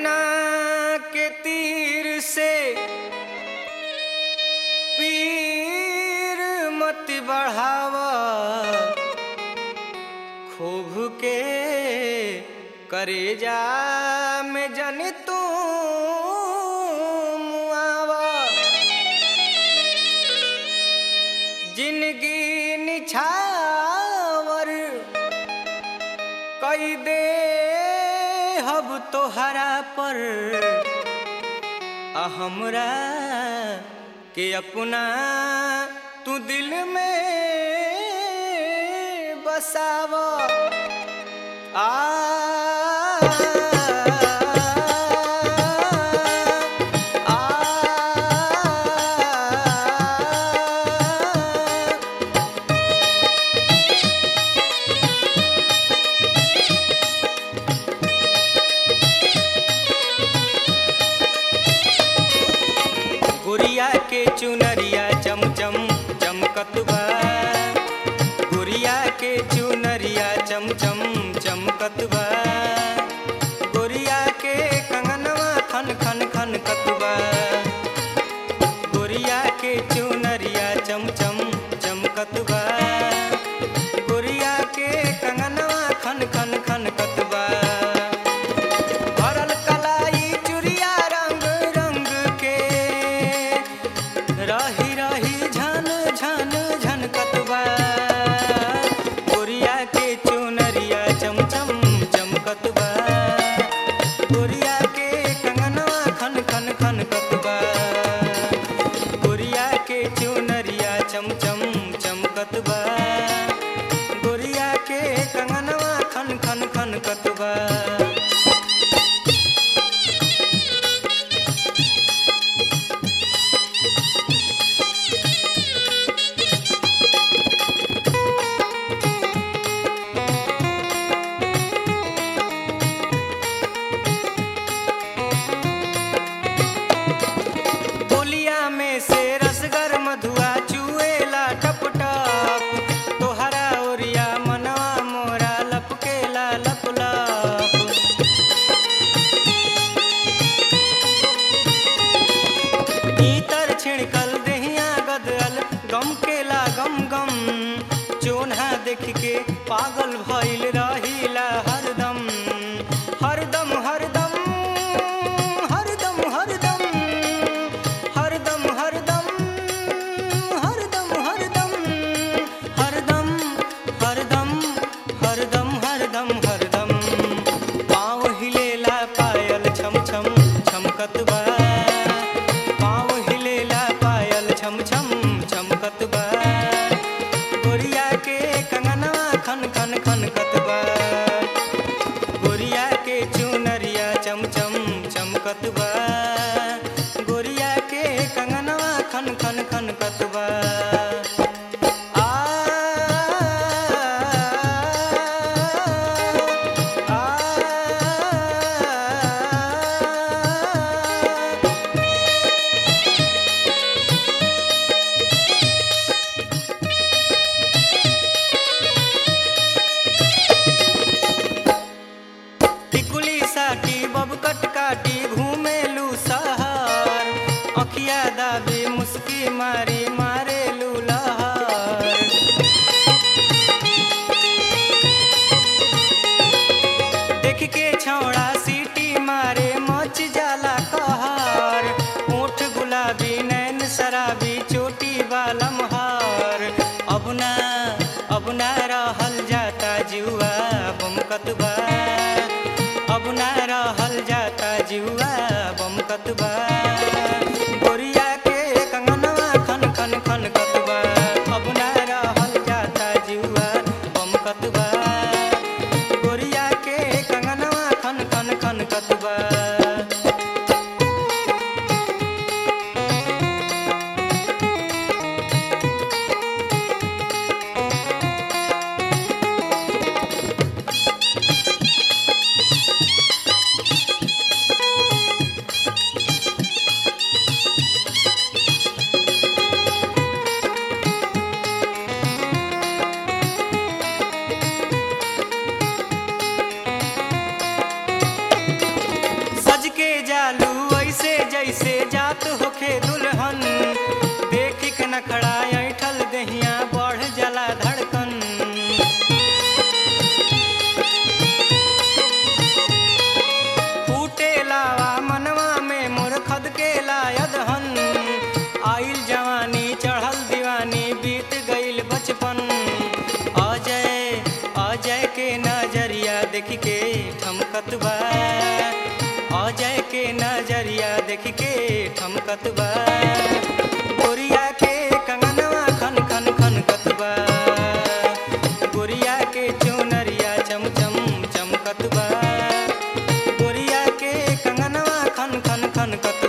नैना के तीर से पीर मत बढ़ावा खूब के करेजा में जन तू मुआवा जिंदगी निछावर कई दे हब तोहरा पर आ हमरा के अपना तू दिल में बसाव आ आ गुड़िया के चुनरिया चमचम चमकत बा गुड़िया के चुनरिया चमचम चमकत बा गुड़िया के कंगनवा खन खन खन कतबा गुड़िया के चुनरिया चमचम चमकत बा गुड़िया के कंगनवा खन खन खन कतबा भरल कलाई चुरिया रंग रंग के रही रही झन झन झन कतबा गोरिया के चुनरिया चमचम चमकतबा गोरिया के कंगनवा खन खन खन कतबा गोरिया के चुनरिया चमचम चमकतबा गोरिया के कंगनवा खन खन खन कतबा बोलिया में से रसगर मधुआ चुएला टप टप तोहरा ओरिया मनवा मोरा लपकेला लप लप भीतर छिड़कल देहिया गदल गम केला गम गम चोन्हा देख के पागल भइल रहिला हरदम हरदम हरदम हरदम हरदम हरदम हरदम हरदम हरदम हरदम हरदम हरदम हरदम हरदम पाँव हिलेला पायल छम छम छमकत बा पाँव हिलेला पायल छम छम छमकत बा गोरिया के कंगनवा खन खन खन कतबा गोरिया के चुनरिया चमचम चमकत बा गोरिया के कंगनवा खन खन खन कतबा आ आ टिकुली साटी बबकट काटी घूमेलू सहर अखिया दाबी मुस्की मारी मारेलू लहर देख के छौड़ा सीटी मारे मच जाला कहर ओठ गुलाबी नैन शराबी चोटी बालम हार अब ना अब ना रहल जाता जुआ बमकत बा अब ना रहल जाता जुआ बमकत बा गोरिया के कंगनवा खन खन खन कतबा अब ना रहल जाता जुआ बमकत बा गोरिया के कंगनवा खन खन खन कतबा जैसे जात होखे दुल्हन देखी के नखड़ा ऐठल दहिया बढ़ जला धड़कन फूटे लावा मनवा में मोर खद के लायदहन आइल जवानी चढ़ल दीवानी बीत गइल बचपन अजय अजय के नजरिया देख के ठमकत बा अजय के नजरिया देख के ठमकत बा गोरिया के कंगनवा खन खन खन कतबा गोरिया के चुनरिया चम चम चमकत बा गोरिया के कंगनवा खन खन खन कत